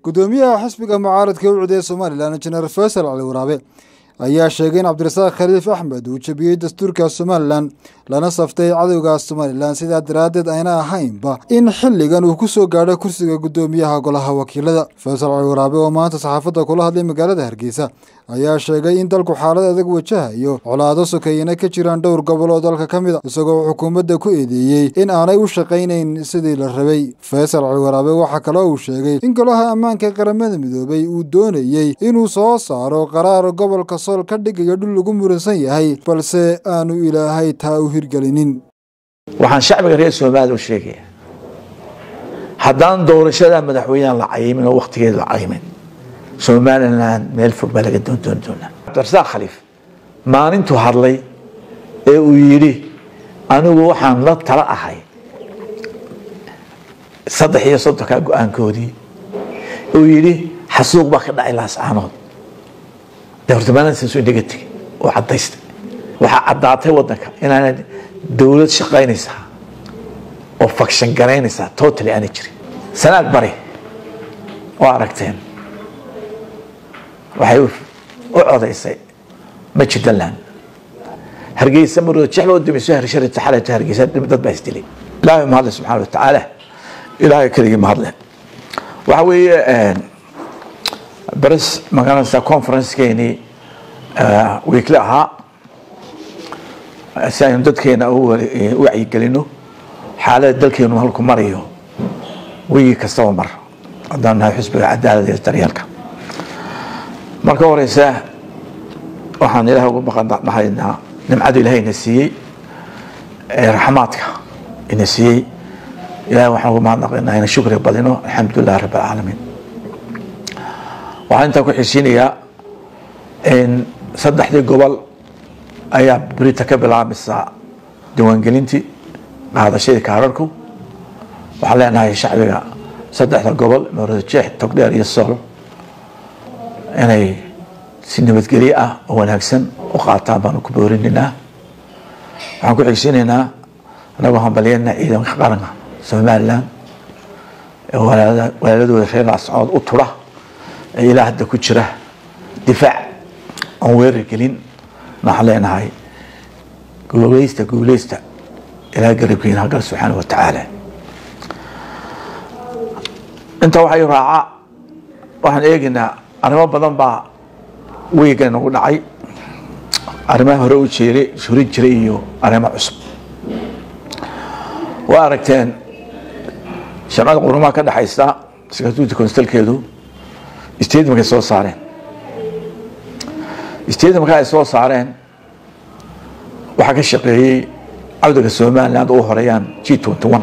gudoomiyaha xisbiga mucaaradka u cudee somalilan injineer faysal cali waraabe ayaa sheegay in cabdirasaaq khaliif axmed uu jebiyey dastuurka somalilan lana saftay cadowga somalilan sidaa daraaddeed ayna ahaynba in xilligan uu ku soo gaadho kursiga gudoomiyaha golaha wakiilada faysal cali waraabe oo maanta saxaafadda kula hadlay magaalada hargeysa ayaa sheegay in dalku xaalad adag wajahayo colaado sokeeyana ka jiraan dhowr gobol oo dalka ka mid a isagoo xukuumadda ku eedeeyey in aanay u shaqaynayn sidii la rabay faysal cali waraabe waxaa kaloo uu sheegay in golaha ammaanka qaramada midoobay uu doonayey inuu soo saaro qaraar gobolka sool ka dhigayo dhul lagu muransan yahay balse aanu ilaahay taa u hirgelinin waxaan shacbiga reer somaliya u sheegaya haddaan doorashada madaxweyneha la cayimin oo waktigeeda la cayimin somalilan meel fog baa laga doondoon doonaa cabdirasaaq khaliif maalintuu hadlay ee uu yidhi anigu waxaan la tala ahay saddex iyo soddonkaa go-aankoodii uu yidhi xasuuq baa ka dhacay laascaanood dee horta maalintaas inaga tegay oo caddaystay waxaa caddaatay waddanka inaana dowlad shaqaynaysaa oo fakshan garaynaysaa totally aanay jirin sanaad bari oo aragteen waxay u codaysay majidaland hargeysa marooda jexloo dumiso harsharita xalata hargeysa dad baa isdilay ilaahay mahadle subxaana watacaala ilaahay keligii mahadle waxa weeye baris magaranaysa conferencekeenii weekli ahaa si aynu dadkeena u wacyigelino xaalada dalkeenu halku marayo wigi kastaba mar haddaan nahay xusbiga cadaalada iyo daryeelka marka horeysa waxaan ilaah ugu maqandhahaynaa nimcadu ilaahayna siiyey ee raxmaadka ina siiyey ilahay waxaan ugu mahadnaqaynaa ina shukriga badino alxamdulilah rabb alcaalamiin waxaan intaa ku xisiinayaa in saddexdii gobol ayaa berita ka bilaabmaysaa diiwaangelintii qaadashadii kaararku waxaan leenahay shacbiga saddexda gobol moorada jeex togdheer iyo sool inay si nabadgelyo ah oo wanaagsan u qaataan baanu ku boorinaynaa waxaan ku xigsiinaynaa anagoo hambalyana ciidanka qaranka somalilan ee walaaladooda reer laascood u tura ee ilaa hadda ku jira difaac aan weerar gelin waxaan leenahay guuleysta guuleysta ilaa garabkiina hagal subxaana wa tacaala intaa waxay raaca waxaan eegaynaa arrimo badan baa weyga nagu dhacay arrimaha hore u jeeray hurin jiray iyo arrimo cusub waa aragteen sharcada qurumaha ka dhexaysa security constalkeedu statementkay soo saareen statementka ay soo saareen waxaa ka shaqeeyey cawdaga somaliland u horeeyaan g twenty one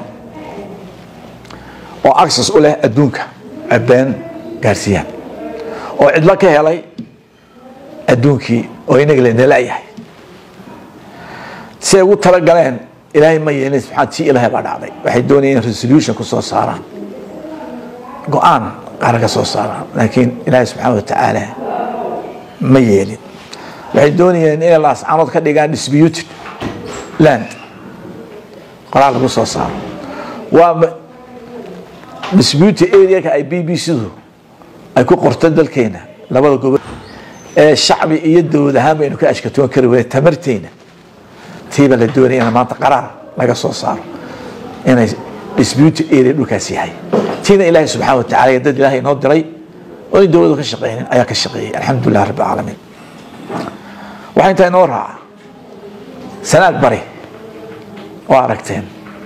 oo access u leh adduunka abeen gaarsiiyaan oo cidlo ka helay adduunkii oo inaga lanalayahay si ay ugu talagaleen ilaahay ma yeelin subxaan tii ilaahay baa dhacday waxay doonayeen resolution ku soo saaraan go-aan qaran ka soo saaraan laakiin ilaahay subxaana wa tacaala ma yeelin waxay doonayeen inay laascaanood ka dhigaan disputed land qoraal lagu soo saaro waa disputed areaka ay b b c-du ay ku qorto dalkeena labada gobol ee shacbi iyo dowlad ahaan baynu ka ashkatoon kari weyne tamarteena tiiba la doonaya in maanta qaraar laga soo saaro inay disputed area dhulkaas yahay tiina ilaahay subxana wa tacala dad ilaahay inoo diray oo in dowladu ka shaqeynin ayaa ka shaqeeyey alxamdulilah rabbi alcaalamiin waxaa intaa inoo raaca sanaad bari oo aragteen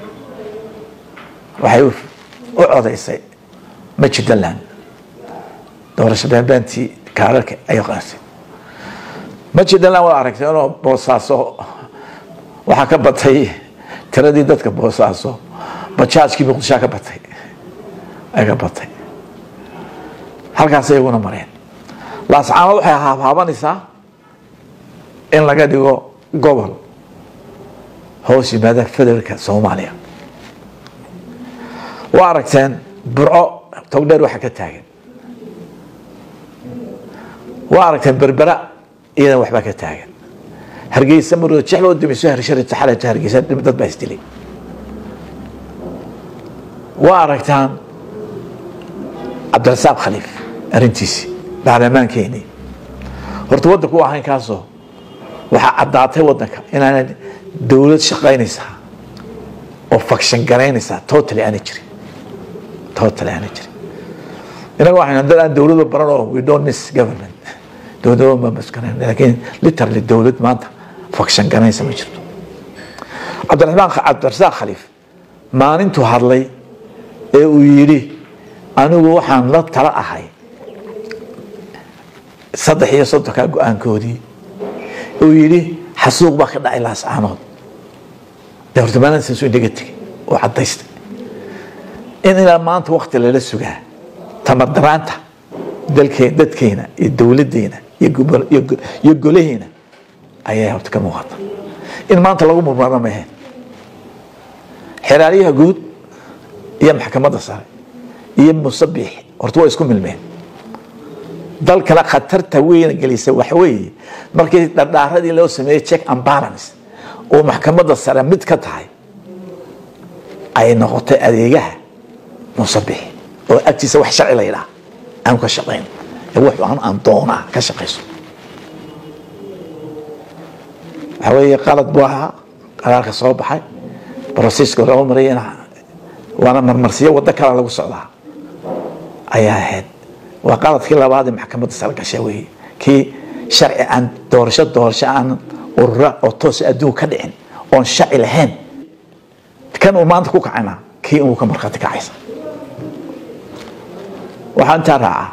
waxay u codaysay majidaland doorasho beenbeentii kaararka ay qaasay majidaland waa aragteen oo boosaaso waxaa ka batay tiradii dadka boosaaso bajaajkii muqdishaa ka batay ay ka batay halkaas iyaguna mareen laascaanood waxay haabhaabanaysaa in laga dhigo gobol hoos yimaada federaalka soomaaliya waa aragteen burco togdheer waxa ka taagan waa aragteen berbera iyadan waxbaa ka taagan hargeysa marooda jexloo dumiso harsharita xalata hargeysa dad baa isdilay waa aragtaan cabdirasaaq khaliif arrintiisii baarlamaankeenii horta waddanku u ahayn kaasoo waxaa caddaatay waddanka inaana dowlad shaqaynaysaa oo fakshan garaynaysaa totally aana jirin totally aana jirin inaga waxaynu dad aan dowladu baran oo we don't miss government dowlado ma maskaran laakiin literally dowlad maanta fakshan garanaysa ma jirto cabdiraxmaan cabdirasaaq khaliif maalintuu hadlay ee uu yidhi anigu waxaan la tala ahay saddex iyo soddonkaa go-aankoodii uu yidhi xasuuq baa ka dhacay laascaanood dee horta maalintaas inaga tegay oo caddaystay in ilaa maanta wakti lala sugaa tamadaraanta dalkeen dadkeena iyo dowladdeena iyo golaheena ayaa horta ka muuqata in maanta lagu murmaro maheen xeraaryaha guud iyo maxkamadda sare iyo musabix horta waa isku milmeen dalkana khatarta weyna gelisa waxa weeye markii dhardhaaradii loo sameeyey check and balance oo maxkamadda sare mid ka tahay ay noqotay adeegaha musabix oo agtiisa wax sharci la yidhaha aanu ka shaqayn ee wax aan aan doonaa ka shaqayso waxa weeye qalad buu ahaa qaraarka soo baxay brosiska loo marayana waana marmarsiyo waddo kale lagu socdaa ayaa ahayd waa qaladkii labaad ee maxkamadda sare gasha weeye kii sharci aan doorasho doorasho aan urura oo toos adduun ka dhicin oon sharci lahayn kan uu maanta ku kacayna kii inuu ka markhaati kacaysa waxaa intaa raacaa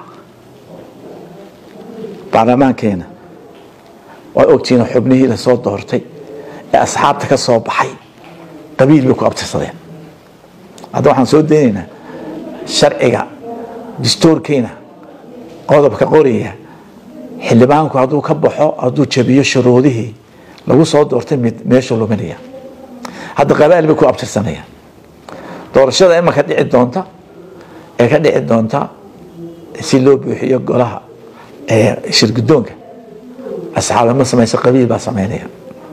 baarlamaankeena waa ogtihiin xubnihii la soo doortay ee asxaabta ka soo baxay qabiil bay ku abtirsadeen hadda waxaan soo daynaynaa sharciga distoorkeena qodobka qoraya xildhibaanku hadduu ka baxo hadduu jabiyo shuruudihii lagu soo doortay mid meeshuu luminaya hadda qabaal bay ku abtirsanayaan doorashada imanka dhici doonta ee ka dhici doonta si loo buuxiyo golaha shirgudoonka asxaaba ma samaysa qabiil baa samaynaya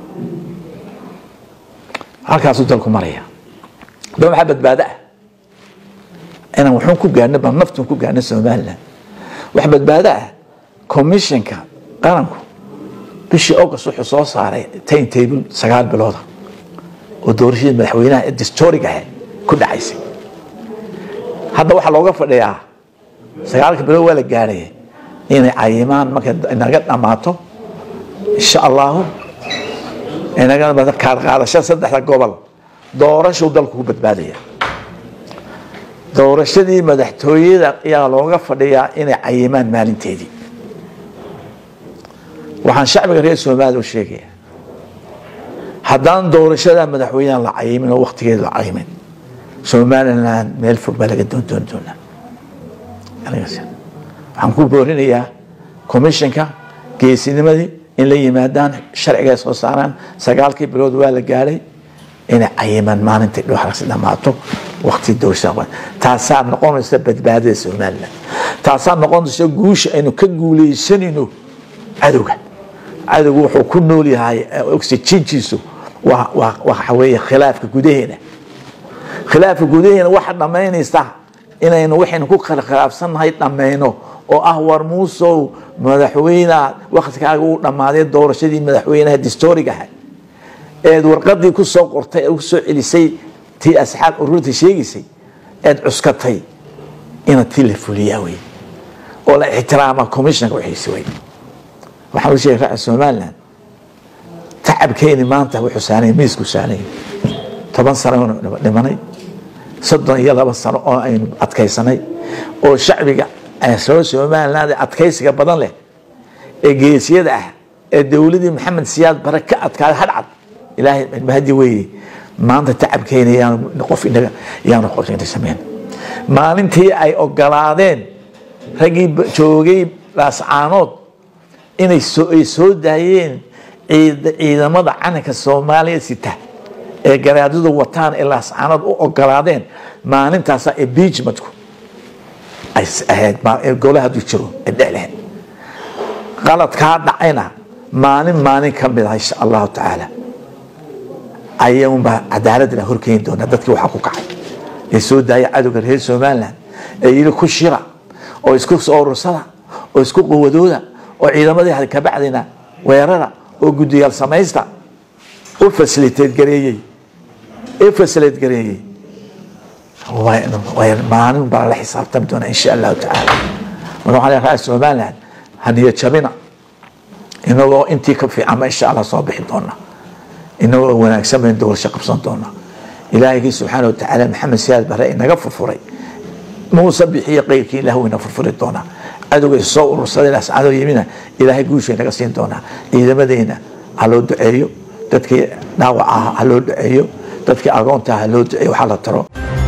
halkaasuu dalku maraya da maxaa badbaado ah inaan waxuun ku gaarno baa naftun ku gaarno somaliland wax badbaado ah commissionka qaranku bishii august wuxuu soo saaray time table sagaal bilooda oo doorashadii madaxweynaha ee distoric ahayd ku dhacaysay hadda waxaa looga fadhiyaa sagaalka bilood waa la gaaraya inay cayimaan markay inaga dhammaato insha allahu inaga kaar qaadashada saddexda gobol doorashuu dalku ku badbaadaya doorashadii madaxtooyada ayaa looga fadhiyaa inay cayimaan maalinteedii waxaan shacbiga reer somaliya u sheegaya haddaan doorashada madaxweynaha la cayimin oo waktigeeda la cayimin somaliland meel fog baa laga doondoon doonaa waxaan ku boorinayaa commissionka geesinimadii in la yimaadaan sharciga ay soo saaraan sagaalkii bilood waa la gaadhay inay cayimaan maalintai dhooxragsi dhammaato wakti doorashada taasaa noqonaysa badbaadada somaliland taasaa noqonaysa guusha aynu ka guuleysanayno cadowga cadowgu wuxuu ku nool yahay oxygenkiisu waxa weeye khilaafka gudaheena khilaafka gudaheena waxa dhammaynaysa inaynu waxaynu ku kala khilaafsannahay dhammayno oo ah war muusow madaxweyne waktigaaga uu dhammaaday doorashadii madaxweynaha distorigaha eed warqadii ku soo qortay ku soo celisay tii asxaab ururta sheegaysay eed cuskatay ina tii la fuliyaa wey oo la ixtiraama commissionka wixiisi wey waxaan u sheegay raaca somaliland tacabkeeni maanta wuxuu saanay miisku saanay toban sano dhimanay soddon iyo laba sano oo aynu adkaysanay oo shacbiga soo somaliland ee adkaysiga badan leh ee geesiyada ah ee dowladii maxamed siyaad bare ka adkaaday hadhcad ilaahay mahadi weeye maanta tacabkeena yaanu qof inaga yaanu qof inaga sameyn maalintii ay ogolaadeen raggii joogay laascaanood inay soo ay soo daayeen ciidamada calanka soomaaliya sita ee garaadadu wataan ee laascaanood u ogolaadeen maalintaasaa impeachmentku ay ahayd golaha hadduu jiro ee dhexlehed qaladkaa dhacayna maalin maalin ka mid ah insha allahu tacaala ayaunbaa cadaaladda la horkeeni doonaa dadkii waxaa ku kacay ee soo daaya cadowga reer somaliland ee yidhi ku shira oo isku soo urursada oo isku quwadooda oo ciidamadii kabacdina weerara oo guddiyaal samaysta u fasiliteed gareeyey ee fasiliteed gareeyey maalin baa la xisaabtami doona insha allahu tacaala marka waxaa leeyahay ra-iisul somaliland haniyo jabina inagoo intii ka fiicanba insha allah soo bixi doona inagoo wanaagsan bayn doorasho qabsan doona ilaahigii subxaana watacaala maxamed siyaad bare inaga furfuray muuse bixiyo qeyrkii ilaah wayna furfuri doonaa cadowga soo urursaday ascadoo yimina ilaahay guushay naga siin doonaa ciidamadeena ha loo duceeyo dadkii dhaawac ah ha loo duceeyo dadkii agoonta ha loo duceeyo waxaa la taro